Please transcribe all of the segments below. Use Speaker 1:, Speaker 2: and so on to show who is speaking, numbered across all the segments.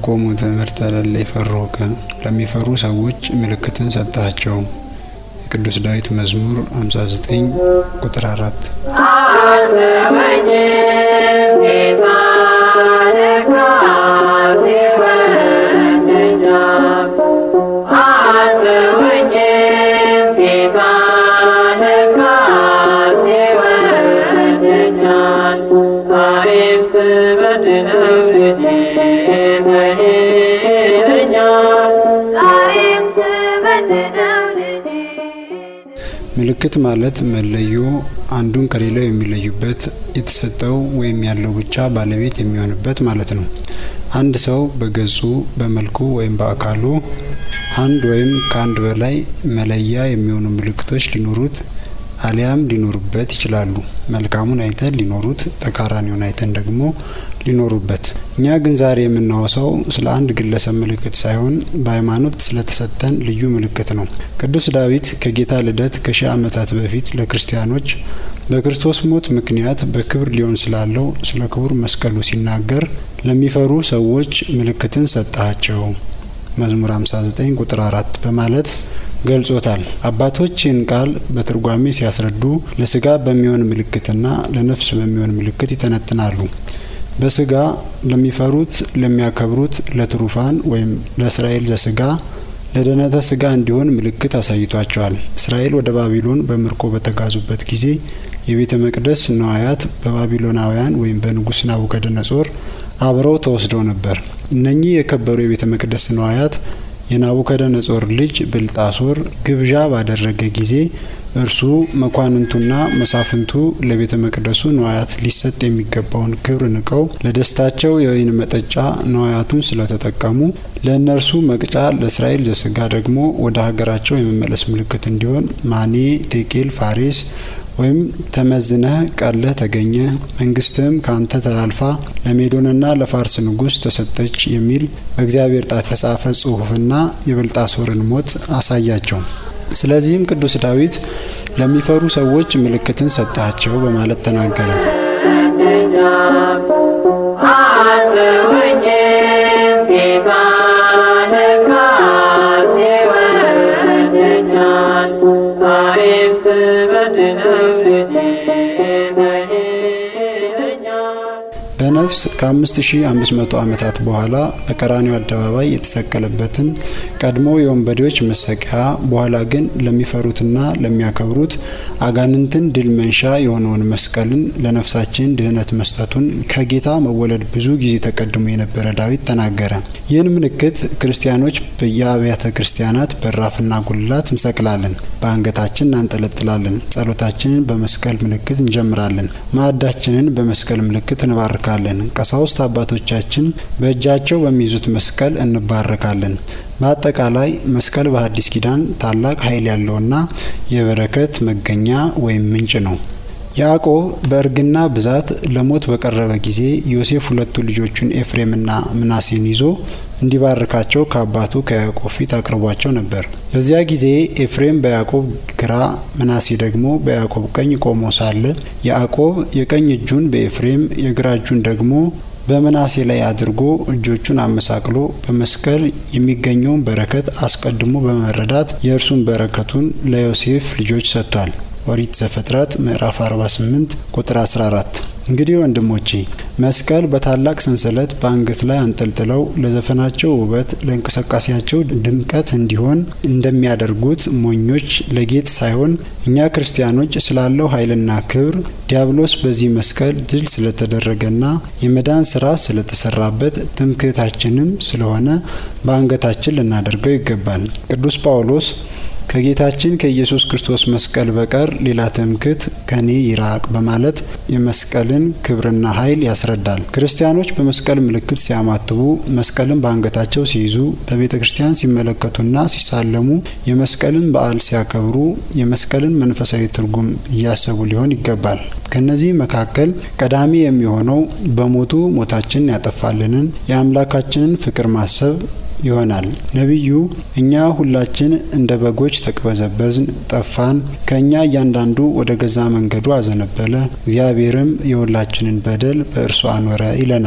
Speaker 1: ለቆሙ ትምህርተ ለለ ይፈሩከ ለሚፈሩ ሰዎች ምልክትን ሰጣቸው። የቅዱስ ዳዊት መዝሙር 59 ቁጥር 4 ምልክት ማለት መለዮ አንዱን ከሌላው የሚለዩበት የተሰጠው ወይም ያለው ብቻ ባለቤት የሚሆንበት ማለት ነው። አንድ ሰው በገጹ በመልኩ ወይም በአካሉ አንድ ወይም ከአንድ በላይ መለያ የሚሆኑ ምልክቶች ሊኖሩት አሊያም ሊኖሩበት ይችላሉ። መልካሙን አይተን ሊኖሩት፣ ተቃራኒውን አይተን ደግሞ ሊኖሩበት። እኛ ግን ዛሬ የምናወሳው ስለ አንድ ግለሰብ ምልክት ሳይሆን በሃይማኖት ስለተሰጠን ልዩ ምልክት ነው። ቅዱስ ዳዊት ከጌታ ልደት ከሺህ ዓመታት በፊት ለክርስቲያኖች በክርስቶስ ሞት ምክንያት በክብር ሊሆን ስላለው ስለ ክቡር መስቀሉ ሲናገር ለሚፈሩ ሰዎች ምልክትን ሰጣቸው መዝሙር 59 ቁጥር 4 በማለት ገልጾታል። አባቶች ይህን ቃል በትርጓሜ ሲያስረዱ ለስጋ በሚሆን ምልክትና ለነፍስ በሚሆን ምልክት ይተነትናሉ። በስጋ ለሚፈሩት፣ ለሚያከብሩት፣ ለትሩፋን ወይም ለእስራኤል ዘስጋ ለደህነተ ስጋ እንዲሆን ምልክት አሳይቷቸዋል። እስራኤል ወደ ባቢሎን በምርኮ በተጋዙበት ጊዜ የቤተ መቅደስ ነዋያት በባቢሎናውያን ወይም በንጉሥ ናቡከደነጾር አብረው ተወስደው ነበር። እነኚህ የከበሩ የቤተ መቅደስ ነዋያት የናቡከደነጾር ልጅ ብልጣሶር ግብዣ ባደረገ ጊዜ እርሱ መኳንንቱና መሳፍንቱ ለቤተ መቅደሱ ነዋያት ሊሰጥ የሚገባውን ክብር ንቀው ለደስታቸው የወይን መጠጫ ነዋያቱን ስለተጠቀሙ ለእነርሱ መቅጫ፣ ለእስራኤል ዘስጋ ደግሞ ወደ ሀገራቸው የመመለስ ምልክት እንዲሆን ማኔ፣ ቴቄል፣ ፋሬስ ወይም ተመዝነህ ቀለህ ተገኘ መንግስትህም ካንተ ተላልፋ ለሜዶንና ለፋርስ ንጉሥ ተሰጠች የሚል በእግዚአብሔር ጣት የተጻፈ ጽሑፍና የብልጣሶርን ሞት አሳያቸው። ስለዚህም ቅዱስ ዳዊት ለሚፈሩ ሰዎች ምልክትን ሰጣቸው በማለት ተናገረ። በነፍስ ከ5500 ዓመታት በኋላ በቀራኒው አደባባይ የተሰቀለበትን ቀድሞ የወንበዴዎች መሰቂያ በኋላ ግን ለሚፈሩትና ለሚያከብሩት አጋንንትን ድል መንሻ የሆነውን መስቀልን ለነፍሳችን ድህነት መስጠቱን ከጌታ መወለድ ብዙ ጊዜ ተቀድሞ የነበረ ዳዊት ተናገረ። ይህን ምልክት ክርስቲያኖች በየአብያተ ክርስቲያናት በራፍና ጉልላት እንሰቅላለን፣ በአንገታችን እናንጠለጥላለን፣ ጸሎታችንን በመስቀል ምልክት እንጀምራለን፣ ማዕዳችንን በመስቀል ምልክት እንባርካለን። ቀሳውስት አባቶቻችን በእጃቸው በሚይዙት መስቀል እንባረካለን። በአጠቃላይ መስቀል በሐዲስ ኪዳን ታላቅ ኃይል ያለውና የበረከት መገኛ ወይም ምንጭ ነው። ያዕቆብ በእርግና ብዛት ለሞት በቀረበ ጊዜ ዮሴፍ ሁለቱ ልጆቹን ኤፍሬምና ምናሴን ይዞ እንዲባርካቸው ከአባቱ ከያዕቆብ ፊት አቅርቧቸው ነበር። በዚያ ጊዜ ኤፍሬም በያዕቆብ ግራ፣ ምናሴ ደግሞ በያዕቆብ ቀኝ ቆሞ ሳለ ያዕቆብ የቀኝ እጁን በኤፍሬም የግራ እጁን ደግሞ በምናሴ ላይ አድርጎ እጆቹን አመሳቅሎ በመስቀል የሚገኘውን በረከት አስቀድሞ በመረዳት የእርሱን በረከቱን ለዮሴፍ ልጆች ሰጥቷል። ኦሪት ዘፍጥረት ምዕራፍ 48 ቁጥር 14። እንግዲህ ወንድሞቼ መስቀል በታላቅ ሰንሰለት በአንገት ላይ አንጠልጥለው ለዘፈናቸው ውበት፣ ለእንቅስቃሴያቸው ድምቀት እንዲሆን እንደሚያደርጉት ሞኞች ለጌጥ ሳይሆን እኛ ክርስቲያኖች ስላለው ኃይልና ክብር ዲያብሎስ በዚህ መስቀል ድል ስለተደረገና የመዳን ስራ ስለተሰራበት ትምክህታችንም ስለሆነ በአንገታችን ልናደርገው ይገባል። ቅዱስ ጳውሎስ ከጌታችን ከኢየሱስ ክርስቶስ መስቀል በቀር ሌላ ትምክህት ከኔ ይራቅ በማለት የመስቀልን ክብርና ኃይል ያስረዳል። ክርስቲያኖች በመስቀል ምልክት ሲያማትቡ፣ መስቀልን በአንገታቸው ሲይዙ፣ በቤተ ክርስቲያን ሲመለከቱና ሲሳለሙ፣ የመስቀልን በዓል ሲያከብሩ የመስቀልን መንፈሳዊ ትርጉም እያሰቡ ሊሆን ይገባል። ከነዚህ መካከል ቀዳሚ የሚሆነው በሞቱ ሞታችንን ያጠፋልንን የአምላካችንን ፍቅር ማሰብ ይሆናል። ነቢዩ እኛ ሁላችን እንደ በጎች ተቅበዘበዝን፣ ጠፋን፣ ከእኛ እያንዳንዱ ወደ ገዛ መንገዱ አዘነበለ፣ እግዚአብሔርም የሁላችንን በደል በእርሱ አኖረ ይለናል።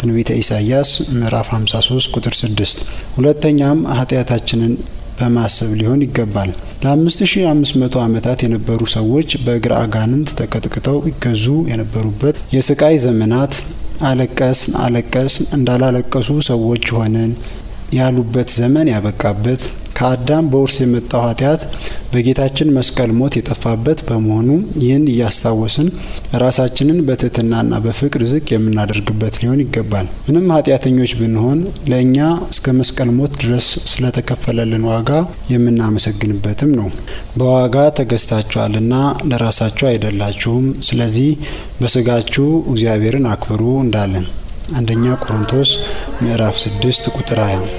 Speaker 1: ትንቢተ ኢሳይያስ ምዕራፍ 53 ቁጥር 6። ሁለተኛም ኃጢአታችንን በማሰብ ሊሆን ይገባል። ለ5500 ዓመታት የነበሩ ሰዎች በእግረ አጋንንት ተቀጥቅጠው ይገዙ የነበሩበት የስቃይ ዘመናት አለቀስን አለቀስን እንዳላለቀሱ ሰዎች ሆነን ያሉበት ዘመን ያበቃበት ከአዳም በውርስ የመጣው ኃጢአት በጌታችን መስቀል ሞት የጠፋበት በመሆኑ ይህን እያስታወስን ራሳችንን በትህትናና በፍቅር ዝቅ የምናደርግበት ሊሆን ይገባል። ምንም ኃጢአተኞች ብንሆን ለእኛ እስከ መስቀል ሞት ድረስ ስለተከፈለልን ዋጋ የምናመሰግንበትም ነው። በዋጋ ተገዝታችኋልና ለራሳችሁ አይደላችሁም፣ ስለዚህ በስጋችሁ እግዚአብሔርን አክብሩ እንዳለን አንደኛ ቆሮንቶስ ምዕራፍ 6 ቁጥር 20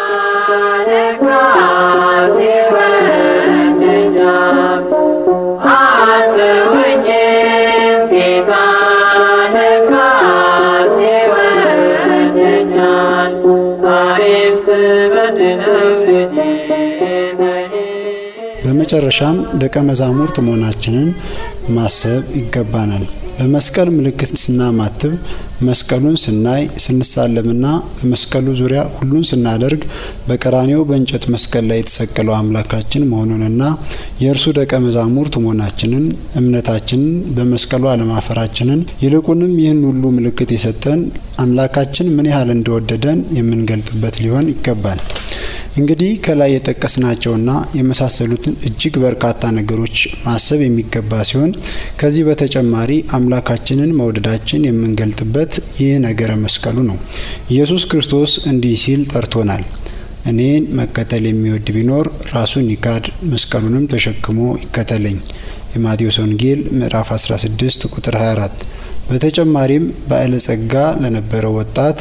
Speaker 1: በመጨረሻም ደቀ መዛሙርት መሆናችንን ማሰብ ይገባናል። በመስቀል ምልክት ስናማትብ መስቀሉን ስናይ ስንሳለምና በመስቀሉ ዙሪያ ሁሉን ስናደርግ በቀራኔው በእንጨት መስቀል ላይ የተሰቀለው አምላካችን መሆኑንና የእርሱ ደቀ መዛሙርት መሆናችንን እምነታችንን በመስቀሉ አለማፈራችንን ይልቁንም ይህን ሁሉ ምልክት የሰጠን አምላካችን ምን ያህል እንደወደደን የምንገልጥበት ሊሆን ይገባል። እንግዲህ ከላይ የጠቀስናቸውና የመሳሰሉትን እጅግ በርካታ ነገሮች ማሰብ የሚገባ ሲሆን ከዚህ በተጨማሪ አምላካችንን መውደዳችን የምንገልጥበት ይህ ነገረ መስቀሉ ነው። ኢየሱስ ክርስቶስ እንዲህ ሲል ጠርቶናል። እኔን መከተል የሚወድ ቢኖር ራሱን ይካድ፣ መስቀሉንም ተሸክሞ ይከተለኝ። የማቴዎስ ወንጌል ምዕራፍ 16 ቁጥር 24። በተጨማሪም ባለጸጋ ለነበረው ወጣት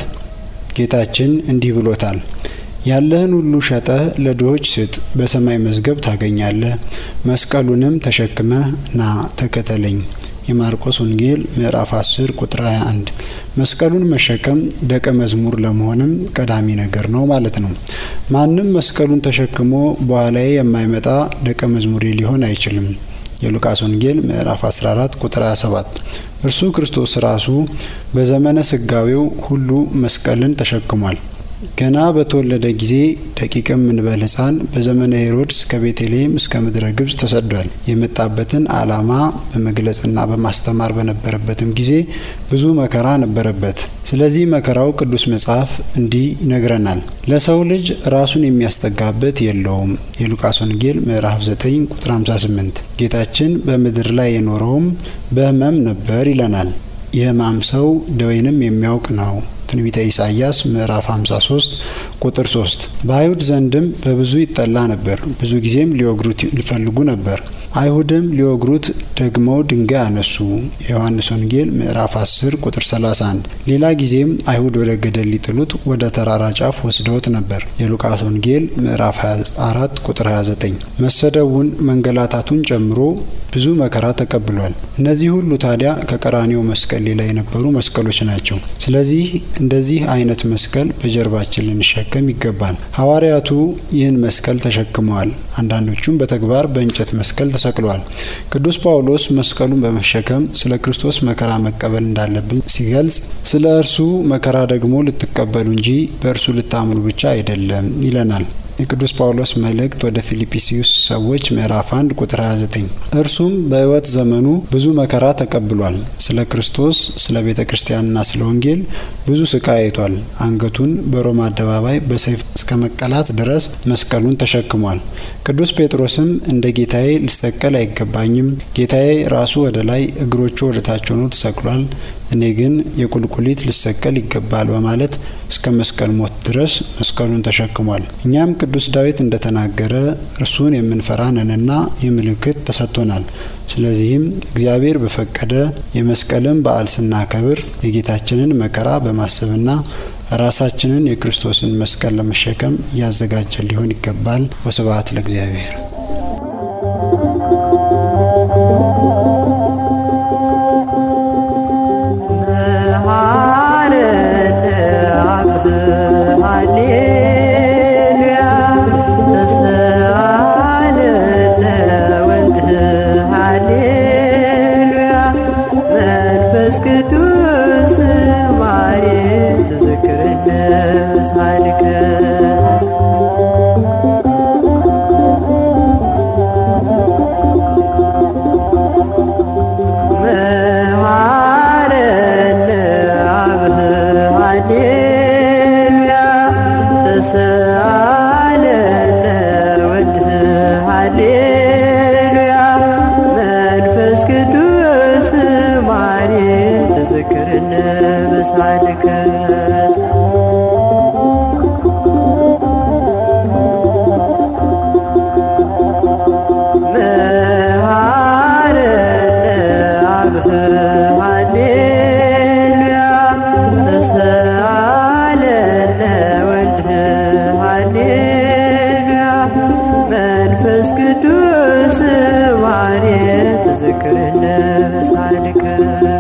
Speaker 1: ጌታችን እንዲህ ብሎታል ያለህን ሁሉ ሸጠህ ለድሆች ስጥ፣ በሰማይ መዝገብ ታገኛለህ። መስቀሉንም ተሸክመህ ና ተከተለኝ። የማርቆስ ወንጌል ምዕራፍ 10 ቁጥር 21። መስቀሉን መሸከም ደቀ መዝሙር ለመሆንም ቀዳሚ ነገር ነው ማለት ነው። ማንም መስቀሉን ተሸክሞ በኋላዬ የማይመጣ ደቀ መዝሙሬ ሊሆን አይችልም። የሉቃስ ወንጌል ምዕራፍ 14 ቁጥር 27። እርሱ ክርስቶስ ራሱ በዘመነ ስጋዌው ሁሉ መስቀልን ተሸክሟል። ገና በተወለደ ጊዜ ደቂቅም እንበል ሕፃን በዘመነ ሄሮድስ ከቤተልሔም እስከ ምድረ ግብጽ ተሰዷል። የመጣበትን ዓላማ በመግለጽና በማስተማር በነበረበትም ጊዜ ብዙ መከራ ነበረበት። ስለዚህ መከራው ቅዱስ መጽሐፍ እንዲህ ይነግረናል። ለሰው ልጅ ራሱን የሚያስጠጋበት የለውም። የሉቃስ ወንጌል ምዕራፍ 9 ቁጥር 58። ጌታችን በምድር ላይ የኖረውም በሕመም ነበር ይለናል። የሕማም ሰው ደዌንም የሚያውቅ ነው። ትንቢተ ኢሳይያስ ምዕራፍ 53 ቁጥር 3። በአይሁድ ዘንድም በብዙ ይጠላ ነበር። ብዙ ጊዜም ሊወግሩት ሊፈልጉ ነበር። አይሁድም ሊወግሩት ደግመው ድንጋይ አነሱ። የዮሐንስ ወንጌል ምዕራፍ 10 ቁጥር 31። ሌላ ጊዜም አይሁድ ወደ ገደል ሊጥሉት ወደ ተራራ ጫፍ ወስደውት ነበር። የሉቃስ ወንጌል ምዕራፍ 24 ቁጥር 29። መሰደቡን መንገላታቱን ጨምሮ ብዙ መከራ ተቀብሏል። እነዚህ ሁሉ ታዲያ ከቀራኒው መስቀል ሌላ የነበሩ መስቀሎች ናቸው። ስለዚህ እንደዚህ አይነት መስቀል በጀርባችን ልንሸከም ይገባል። ሐዋርያቱ ይህን መስቀል ተሸክመዋል። አንዳንዶቹም በተግባር በእንጨት መስቀል ተሰቅለዋል። ቅዱስ ጳውሎስ መስቀሉን በመሸከም ስለ ክርስቶስ መከራ መቀበል እንዳለብን ሲገልጽ ስለ እርሱ መከራ ደግሞ ልትቀበሉ እንጂ በእርሱ ልታምኑ ብቻ አይደለም ይለናል። የቅዱስ ጳውሎስ መልእክት ወደ ፊልጵስዩስ ሰዎች ምዕራፍ 1 ቁጥር 29። እርሱም በሕይወት ዘመኑ ብዙ መከራ ተቀብሏል። ስለ ክርስቶስ፣ ስለ ቤተ ክርስቲያንና ስለ ወንጌል ብዙ ስቃይ አይቷል። አንገቱን በሮማ አደባባይ በሰይፍ እስከ መቀላት ድረስ መስቀሉን ተሸክሟል። ቅዱስ ጴጥሮስም እንደ ጌታዬ ልሰቀል አይገባኝም፣ ጌታዬ ራሱ ወደ ላይ እግሮቹ ወደ ታች ሆኖ ተሰቅሏል፣ እኔ ግን የቁልቁሊት ልሰቀል ይገባል በማለት እስከ መስቀል ሞት ድረስ መስቀሉን ተሸክሟል። እኛም ቅዱስ ዳዊት እንደተናገረ እርሱን የምንፈራ ነንና ይህ ምልክት ተሰጥቶናል። ስለዚህም እግዚአብሔር በፈቀደ የመስቀልን በዓል ስናከብር የጌታችንን መከራ በማሰብና ራሳችንን የክርስቶስን መስቀል ለመሸከም እያዘጋጀን ሊሆን ይገባል። ወስብሐት ለእግዚአብሔር።
Speaker 2: መንፈስ ቅዱስ ማሬት ቅዱስ ማርየ ተዘክረነ በሳልከ